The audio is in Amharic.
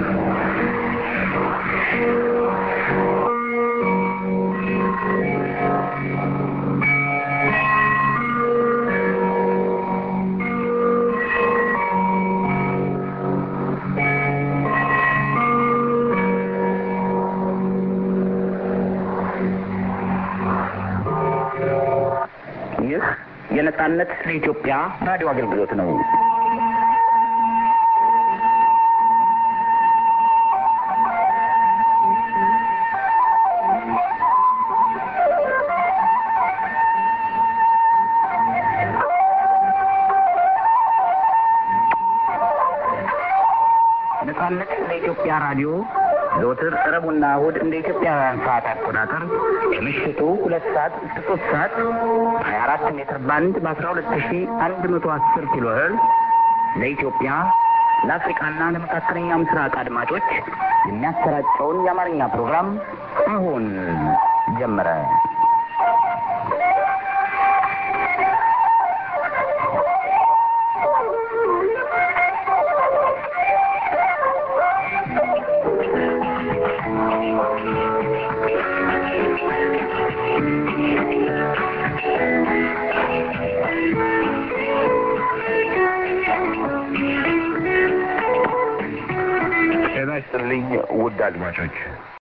ይህ የነጻነት ለኢትዮጵያ ራዲዮ አገልግሎት ነው። ነጻነት ለኢትዮጵያ ራዲዮ ዘወትር ረቡዕና እሑድ እንደ ኢትዮጵያውያን ሰዓት አቆጣጠር ከምሽቱ ሁለት ሰዓት እስከ ሶስት ሰዓት ሀያ አራት ሜትር ባንድ በአስራ ሁለት ሺ አንድ መቶ አስር ኪሎ ሄርዝ ለኢትዮጵያ ለአፍሪካና ለመካከለኛ ምስራቅ አድማጮች የሚያሰራጨውን የአማርኛ ፕሮግራም አሁን ጀመረ። ጤና ይስጥልኝ ውድ አድማጮች፣